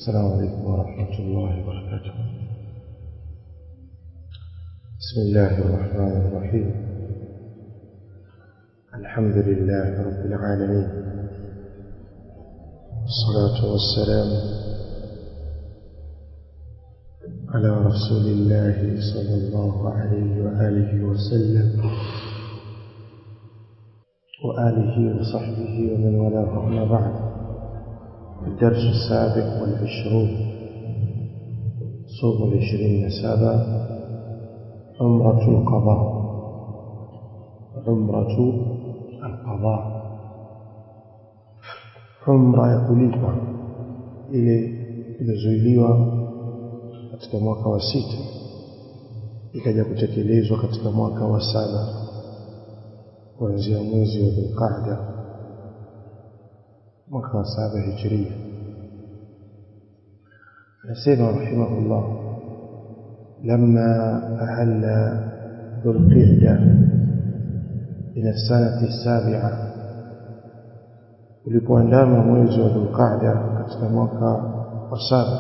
السلام عليكم ورحمة الله وبركاته بسم الله الرحمن الرحيم الحمد لله رب العالمين والصلاة والسلام على رسول الله صلى الله عليه وآله وسلم وآله وصحبه ومن والاه أما بعد الدرس السابق والعشرون صوم العشرين سابع عمرة القضاء عمرة القضاء عمرة ya kulipa ile iliyozuiliwa katika mwaka wa sita ikaja kutekelezwa katika mwaka wa saba kuanzia mwezi wa Dhulqaada mwaka wa saba hijiria anasema rahimahullah لما أهل ذو القعدة من السنة السابعة ulipoandama mwezi wa Dhulqaada katika mwaka wa saba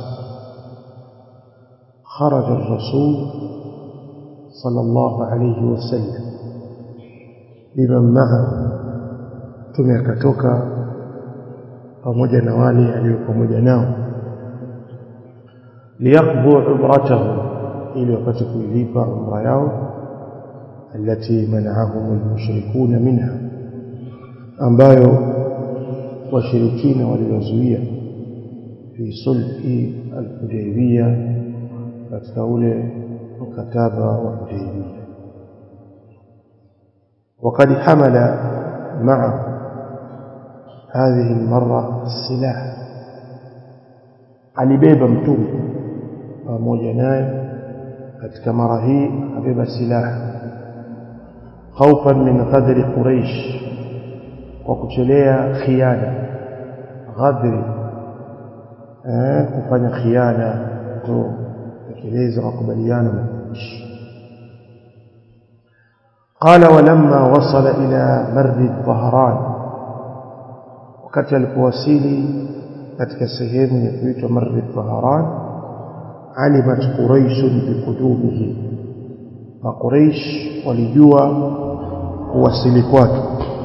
خرج الرسول صلى الله عليه وسلم بمن معه tume akatoka pamoja na wale alio pamoja nao liyaqdu umratahu ili wapate kuilipa umra yao التي منعهم المشركون منها ambayo washirikina waliwazuia fi sulhi al-Hudaybiyah katika ule mkataba wa Hudaybiyah وقد حمل معه هذه المرة السلاح alibeba mtume pamoja naye katika mara hii abeba silaha khaufan min ghadri quraish kwa kuchelea khiana ghadri eh kufanya khiana kutekeleza makubaliano na Quraysh قال ولما وصل إلى مر الظهران wakati alipowasili katika sehemu ya kuitwa Marri Dhaharan alimat Quraish biqudumihi na Quraish walijua kuwasili kwake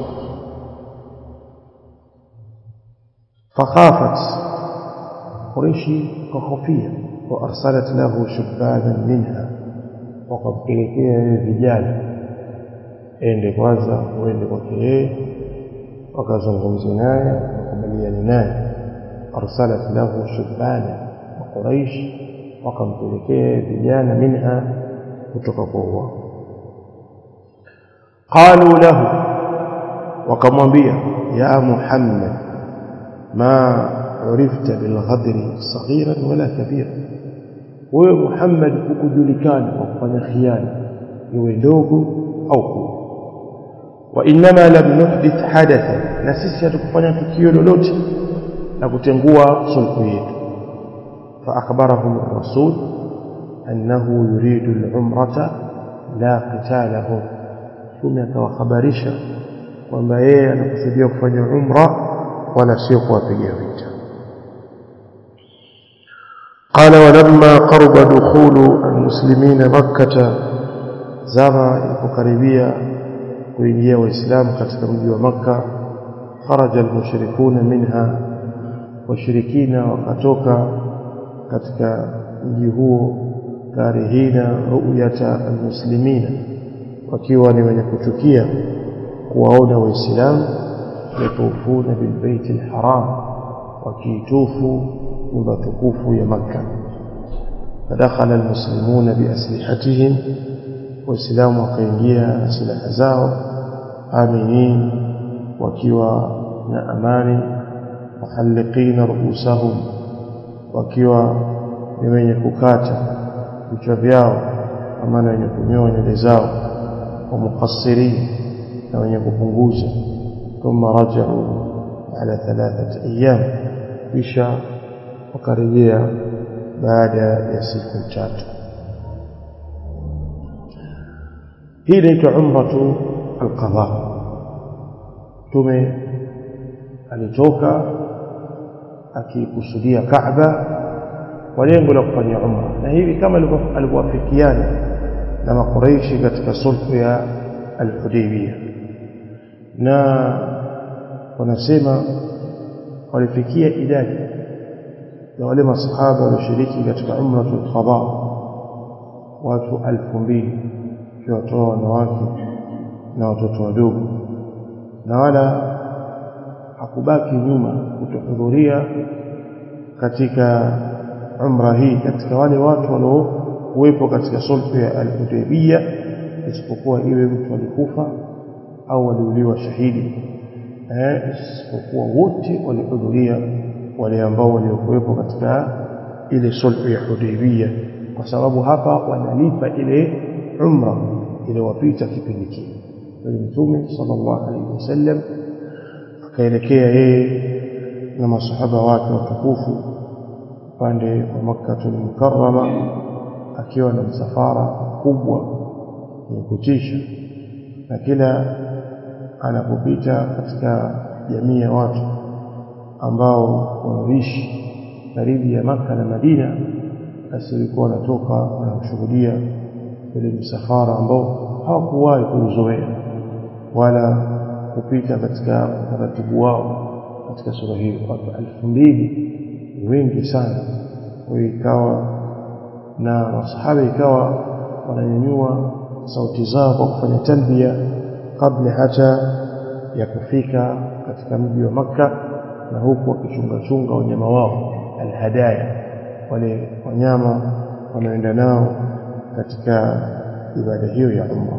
fakhafat Quraish kahofia wa arsalat lahu shubbanan minha wakampelekea vijana ende kwanza uende kwake yeye wakazungumza naye wakubaliana naye arsalat lahu shubana wa quraish wakampelekea vijana minha kutoka kwa wao qalu lahu wakamwambia ya muhammad ma urifta bilghadri saghiran wala kabira wewe muhammad hukujulikana kwa kufanya khiana iwe ndogo au kubwa وانما لم نحدث حدثا na sisi hatukufanya tukio lolote la kutengua sulhu yetu فاخبرهم الرسول انه يريد العمره لا قتالهم ثم akawahabarisha kwamba yeye anakusudia kufanya umra wala sio kuwapiga vita قال ولما قرب دخول المسلمين مكة زما ilipokaribia kuingia waislamu katika mji wa maka kharaja almushrikuna minha washirikina wakatoka katika mji huo karihina ru'yata almuslimina wakiwa ni wenye kuchukia kuwaona waislamu yatufuna bilbaiti alharam wakiitufu nyumba tukufu ya makka فدخل المسلمون بأسلحتهم waislamu wakaingia na silaha zao aminin wakiwa na amani muhalliqina ruusahum wakiwa ni wenye kukata vichwa vyao amana wenye kunyoa nywele zao wa muqassirin na wenye kupunguza thumma rajau ala thalathati ayyam kisha wakarejea baada ya siku tatu hii inaitwa umratu alqadha tume alitoka akikusudia Kaaba kwa lengo la kufanya umra na hivi kama alivyoafikiana na makureishi katika sulhu ya al-Hudaybiyah na wanasema walifikia idadi ya wale masahaba walioshiriki katika umratul qada watu alfu mbili ukiwatoa wanawake na watoto wadogo na wala hakubaki nyuma kutohudhuria katika umra hii katika wale watu waliokuwepo katika sulhu ya al-Hudaybiyah isipokuwa iwe mtu alikufa au waliuliwa shahidi eh isipokuwa wote walihudhuria wale ambao waliokuwepo katika ile sulhu ya Hudaybiyah kwa sababu hapa wanalipa ile umra iliyowapita kipindi kile mtume sallallahu alaihi wasallam akaelekea yeye na masahaba wake watukufu upande wa Makkatul Mukarrama akiwa na msafara kubwa wa kutisha na kila anapopita katika jamii ya watu ambao wanaishi karibu ya Makka na Madina basi walikuwa wanatoka wanashuhudia ile msafara ambao hawakuwahi kuuzoea wala kupita katika utaratibu wao katika sura hiyo watu elfu mbili wengi sana kwa hiyo ikawa na masahaba ikawa wananyanyua sauti zao kwa kufanya talbia kabla hata ya kufika katika mji wa Makka na huku wakichunga chunga wanyama wao alhadaya wale wanyama wanaenda nao katika ibada hiyo ya umra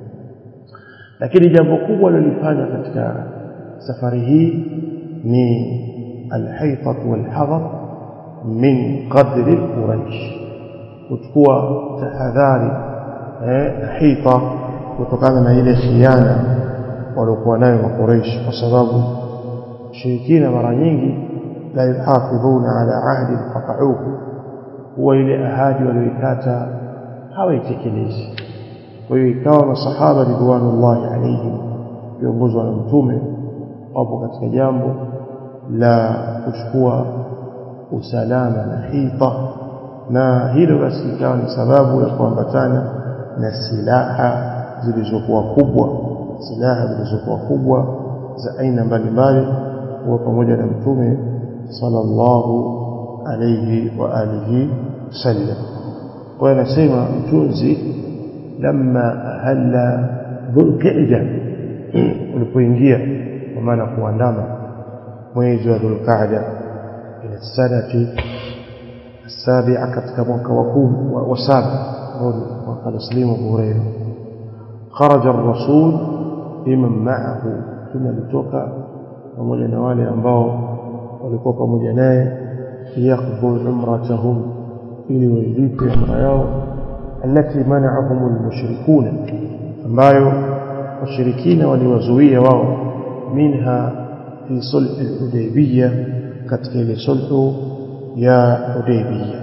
lakini jambo kubwa lilifanya katika safari hii ni alhaitat walhadar min qadri quraish kuchukua tahadhari eh hita kutokana na ile khiana waliokuwa nayo makureish kwa sababu shirikina mara nyingi la yuhafidhuna ala ahdi qata'uhu huwa ile ahadi walioikata hawaitekelezi kwa hiyo ikawa masahaba ridwanullahi alaihim viongozwa na mtume wapo katika jambo la kuchukua usalama na hita na hilo basi ikawa ni sababu ya kuambatana na silaha zilizokuwa kubwa silaha zilizokuwa kubwa za aina mbalimbali huwa pamoja na mtume sallallahu alayhi wa alihi sallam kwa anasema mtunzi lamma ahalla dhulqa'da ulipoingia kwa maana kuandama mwezi wa dhulqa'da ila sanati السابعة katika mwaka wa 10 wa saba mwaka taslimu Hurairah خرج الرسول بمن معه ثم alitoka pamoja na wale ambao walikuwa pamoja naye liyaqdu umratahum ili wailipe umra yao التي منعهم المشركون ambayo washirikina waliwazuia wao minha fi sulh al-hudaybiyah katika ile sulhu ya hudaybiyah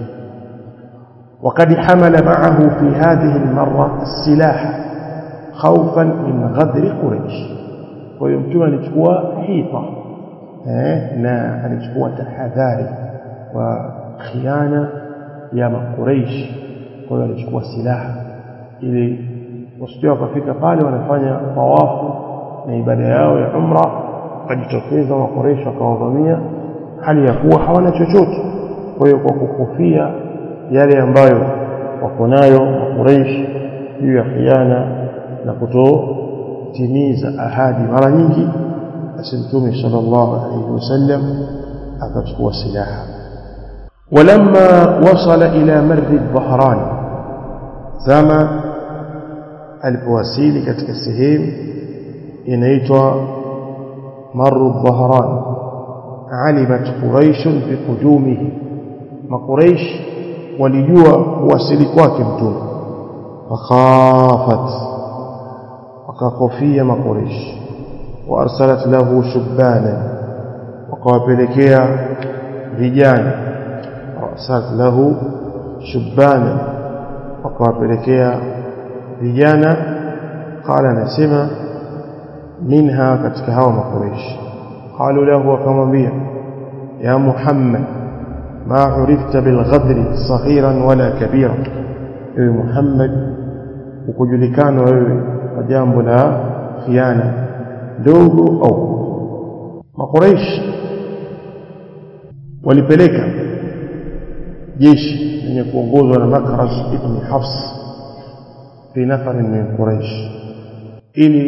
وقد حمل معه في هذه المرة السلاح خوفا من غدر قريش ويمكن أن تكون حيطة na alichukua tahadhari wa khiana ya makureish kwa hiyo alichukua silaha ili wasije wakafika pale wanafanya tawafu na ibada yao ya umra wakajitokeza makureish wakawavamia hali ya kuwa hawana chochote kwa hiyo kwa kuhofia yale ambayo wako nayo makureish juu ya khiana na kutotimiza ahadi mara nyingi basi mtume sallallahu alayhi wasallam akachukua silaha ولما وصل إلى مر الظهران زما alipowasili katika sehemu inaitwa maru dhahran alimat quraish biqudumihi maquraish walijua kuwasili kwake mtume fakhafat wakakofia maquraish وارسلت له شبانا وقابلكيا vijana وارسلت له شبانا وقابلكيا vijana قال anasema minha katika hawa makureish qalu lahu wakamwambia ya muhammad ما عرفت بالغدر صغيرا ولا كبيرا ewe Muhammad ukujulikana wewe kwa jambo la khiana dogo au makuraish walipeleka jeshi lenye kuongozwa na Makraz ibn Hafs fi nafarin min Quraish ili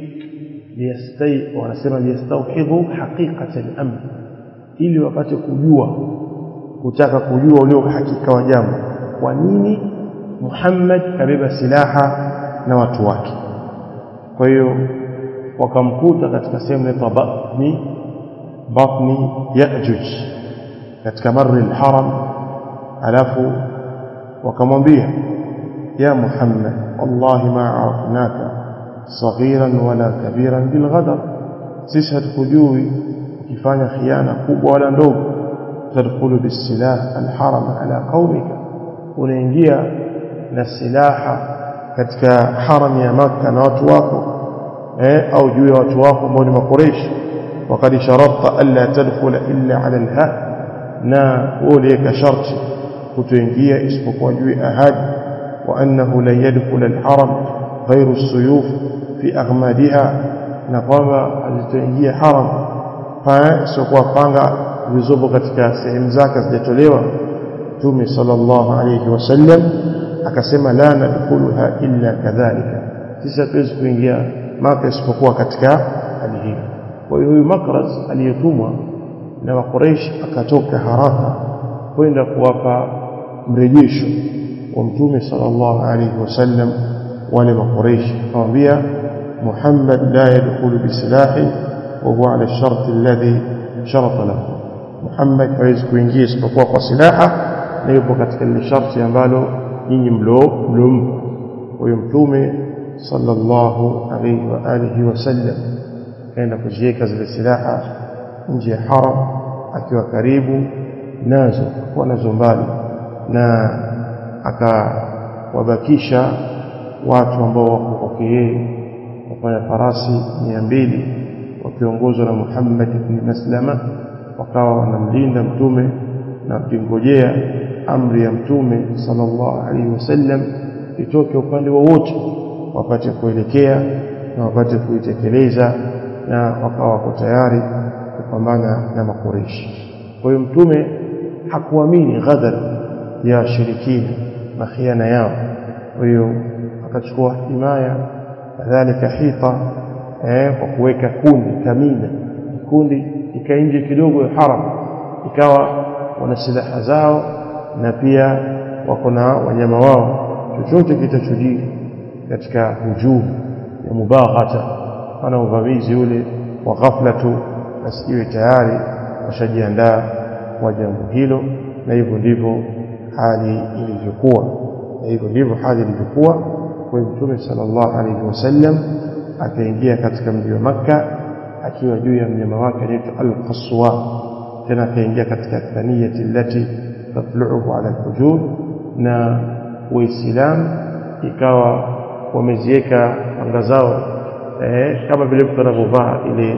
liyastai wanasema liyastauhidhu haqiqata al-amr ili wapate kujua kutaka kujua ule uhakika wa jambo kwa nini Muhammad kabeba silaha na watu wake kwa hiyo wakamkuta katika sehemu inaitwa batni batni Ya'juj katika marri al-haram alafu wakamwambia ya Muhammad wallahi ma arafnaka saghiran wala kabiran bilghadar sisi hatukujui ukifanya khiana kubwa wala ndogo tadkhulu bisilah alharam ala qaumika unaingia na silaha katika haram ya maka na watu wako eh au juu ya watu wako ambao ni makureishi وقد شرطت الا تدخل الا على الها na ulika sharti kutoingia isipokuwa juu ya ahadi wa annahu la yadkhul alharam ghayru as-suyuf fi aghmadiha na kwamba hazitoingia haram pa sio panga zilizopo katika sehemu zake zijatolewa Mtume sallallahu alayhi wasallam akasema la nadkhuluha illa kadhalika sisi hatuwezi kuingia maka isipokuwa katika hali hiyo kwa hiyo huyu Makraz aliyetumwa na Makuraish akatoka haraka kwenda kuwapa mrejesho wa Mtume sallallahu alayhi wasallam wale Makuraish akamwambia Muhammad la yadkhulu bisilahi wa huwa ala ash-shart alladhi sharata lahu Muhammad hawezi kuingia isipokuwa kwa silaha na yupo katika ile sharti ambalo nyinyi mlo mlompa huyo mtume sallallahu alayhi wa alihi wasallam kaenda kuziweka zile silaha nje ya haram akiwa karibu nazo kwa nazo mbali na akawabakisha watu ambao wako kwake yeye wafanya farasi mia mbili wakiongozwa na Muhammad ibn Maslama wakawa wanamlinda mtume na wakingojea amri ya mtume sallallahu alaihi wasallam itoke upande wowote wapate kuelekea na wapate kuitekeleza na wakawa wako tayari kupambana na makureishi kwa hiyo mtume hakuamini ghadhar ya shirikina na khiana yao kwa hiyo akachukua himaya kadhalika hita eh, kwa kuweka kundi kamina kundi ikainje kidogo ya haram ikawa wana silaha zao na pia wako na wanyama wao chochote kitachojiri katika hujum ya mubaghata ana uvamizi ule wa ghafla tu basi iwe tayari washajiandaa kwa jambo hilo na hivyo ndivyo hali ilivyokuwa na hivyo ndivyo hali ilivyokuwa kwa mtume sallallahu alaihi wasallam akaingia katika mji wa Makka akiwa juu ya mnyama wake anaitwa al-Qaswa tena akaingia katika thaniyati allati tatlu'uhu ala al-hujur na waislamu ikawa wameziweka anga zao eh, kama vile mtu anavyovaa ile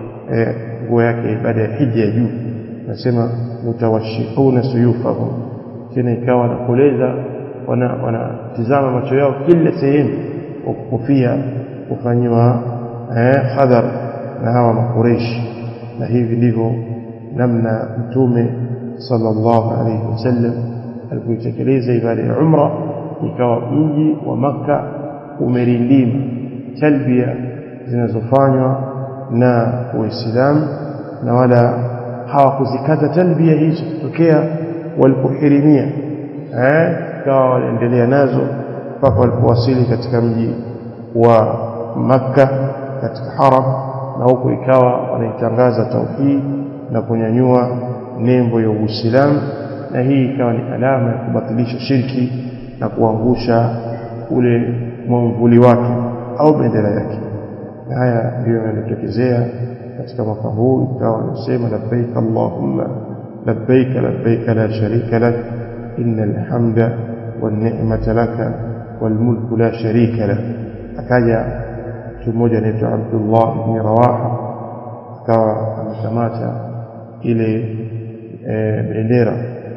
nguo eh, yake baada ya hija ya juu nasema mutawashihuna suyufahum tena ikawa wanakoleza wanatizama wana macho yao kila sehemu kwa kukufia kufanyiwa eh, hadhar na hawa makureishi na hivi ndivyo namna mtume sallallahu alayhi wasallam alipoitekeleza ibada ya umra ikawa mji wa maka umerindima talbia zinazofanywa na waislamu na wala hawakuzikata talbia hizo kutokea walipohirimia eh ikawa waliendelea nazo mpaka walipowasili katika mji wa makka katika haram na huko ikawa wanaitangaza tauhid na kunyanyua nembo ya Uislamu na hii ikawa ni alama ya kubatilisha shirki na kuangusha ule mwamvuli wake au bendera yake na haya ndiyo yanatokezea katika mwaka huu ikawa anasema labbaik allahumma labbaik labbaik la sharika lak innal hamda wan ni'mata laka wal mulku la sharika lak akaja mtu mmoja anaitwa Abdullah ibn Rawaha akawa amekamata ile e, bendera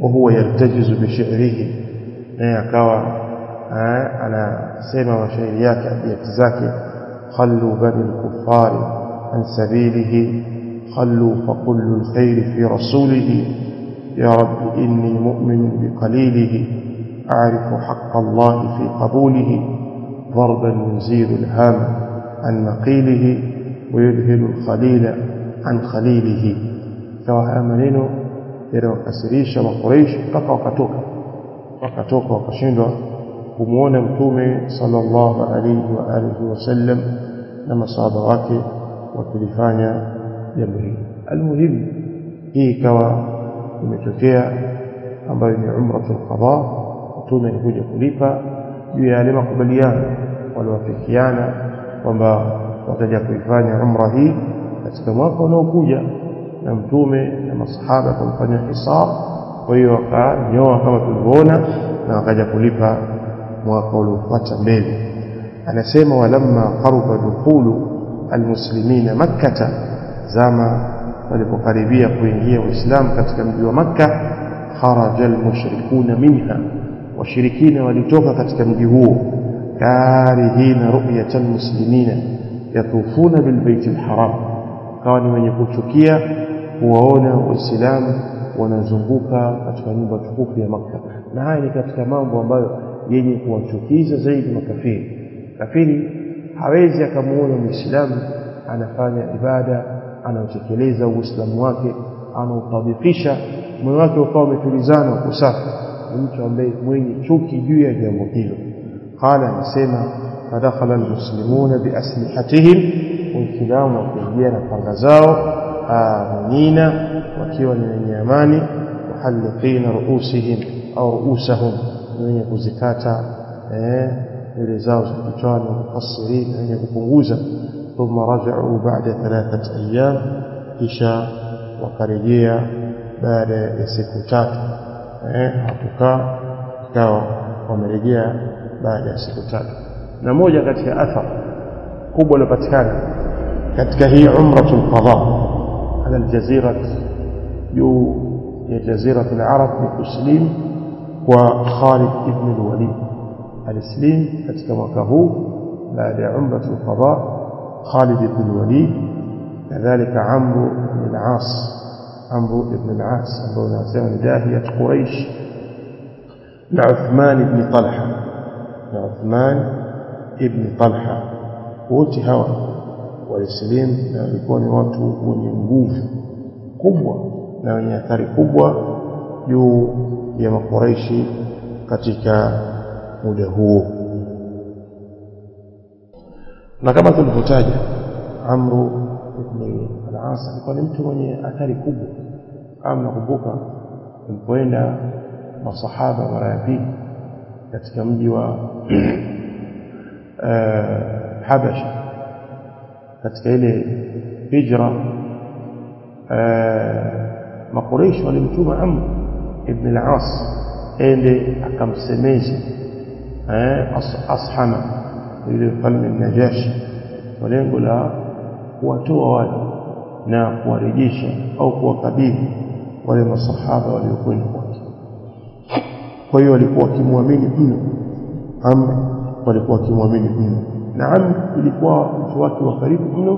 وهو يرتجز بشعره naye akawa anasema mashairi yake abiyati zake khallu bani lkufari an sabilihi khallu fakullu lkhairi fi rasulihi ya rabbi inni mu'minun biqalilihi أعرف حق الله في قبوله ضربا يزيل الهام عن نقيله ويذهل الخليل عن خليله كما maneno yanayokasirisha makuraishi mpaka wakatoka wakatoka wakashindwa kumwona mtume sallallahu alaihi wa alihi wasallam na masahaba wake wakilifanya jambo hili almuhimu hii ikawa imetokea ambayo ni umratul qada mtume alikuja kulipa juu ya yale makubaliano waliowafikiana kwamba wataja kuifanya umra hii katika mwaka unaokuja na mtume na masahaba kumfanya hisab kwa hiyo wakanyoa kama tulivyoona na wakaja kulipa mwaka uliofuata mbele anasema walamma qaruba dukhulu almuslimina makkata zama walipokaribia kuingia uislamu katika mji wa makka kharaja almushrikuna minha washirikina walitoka katika mji huo karihina ru'yata almuslimina yatufuna bilbaiti alharam kawa ni wenye kuchukia kuwaona waislamu wanazunguka katika nyumba tukufu ya Makka na haya ni katika mambo ambayo yenye kuwachukiza zaidi makafiri kafiri hawezi akamuona muislamu anafanya ibada anaotekeleza uislamu wake anautadhifisha moyo wake ukawa umetulizana kusafi ni mtu ambaye mwenye chuki juu ya jambo hilo qala anasema fadakhala almuslimuna biaslihatihim waislamu wakiingia na panga zao aminina wakiwa ni wenye amani muhalliqina ruusihim au ruusahum ni wenye kuzikata nywele zao za kichwani mukassirin wenye kupunguza thumma rajau ba'da thalathat ayyam kisha wakarejea baada ya siku tatu eh hakukaa ikawa wamerejea baada ya siku tatu na moja katika athar kubwa iliyopatikana katika hii umratul qada ala aljazira juu ya jazira al-arab ni kuslim kwa Khalid ibn al-Walid alislim katika mwaka huu baada ya umratul qada Khalid ibn al-Walid kadhalika Amr ibn al-As Amr ibn al-As ambao nasema ni dahiyat Quraish na Uthman ibn Talha na Uthman ibn Talha wote hawa walisilimu na walikuwa ni watu wenye nguvu kubwa na wenye athari kubwa juu ya makuraishi katika muda huo na kama tulivyotaja Amru ibn al-As alikuwa ni mtu mwenye athari kubwa kama nakumbuka tulipoenda masahaba mara ya pili katika mji wa Habasha katika ile hijra makureishi walimtuma Amr ibn al-As ende akamsemeze ashama yule mfalme Najashi kwa lengo la kuwatoa wale na kuwarejesha au kuwakabidhi wale masahaba waliokwenda kwake kwa hiyo walikuwa wakimwamini mno Amr walikuwa wakimwamini mno na Amr ilikuwa mtu wake wa karibu mno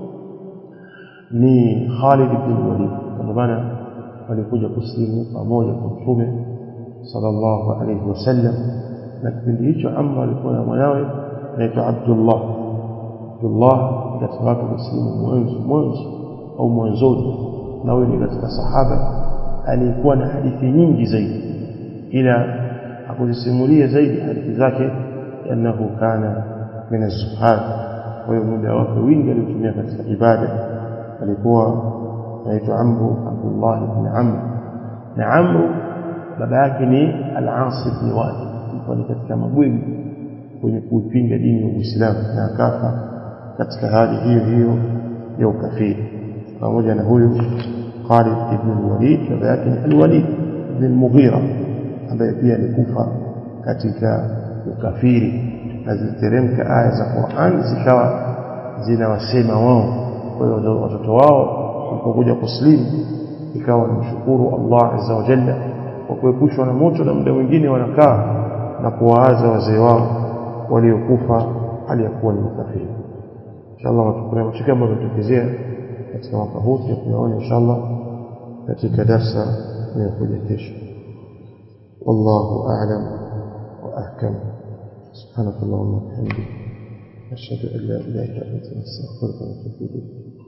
ni Khalid ibn Walid kwa maana walikuja kuslimu pamoja kwa mtume sallallahu alayhi wasallam na kipindi hicho Amr alikuwa na mwanawe anaitwa Abdullah Abdullah katika watu muslimu mwanzo mwanzo au mwanzoni na huyo ni katika sahaba alikuwa na hadithi nyingi zaidi ila hakuzisimulia zaidi hadithi zake annahu kana min az-zuhad kwa hiyo muda wake wingi alitumia katika ibada alikuwa anaitwa Amru Abdullah ibn Amr na Amru baba yake ni Al-As ibn Wa'il alikuwa ni katika mabwegi kwenye kuipinga dini ya Uislamu na akafa katika hali hiyo hiyo ya ukafiri pamoja na huyu Khalid ibn al-Walid baba yake ni al-Walid ibn al-Mughira ambaye pia alikufa katika ukafiri na ziteremka aya za Qur'an zikawa zinawasema wao kwa hiyo watoto wao walipokuja kuslimu ikawa mshukuru Allah azza wa jalla kwa kuepushwa na moto na muda mwingine wanakaa na kuwaaza wazee wao waliokufa hali ya kuwa ni makafiri inshallah kuna mashika ambayo yametokezea katika mwaka huu tunaona inshallah katika darsa inayokuja kesho wallahu a'lam wa ahkam سبحانك اللهم وبحمدك أشهد أن لا إله إلا أنت نستغفرك ونتوب إليك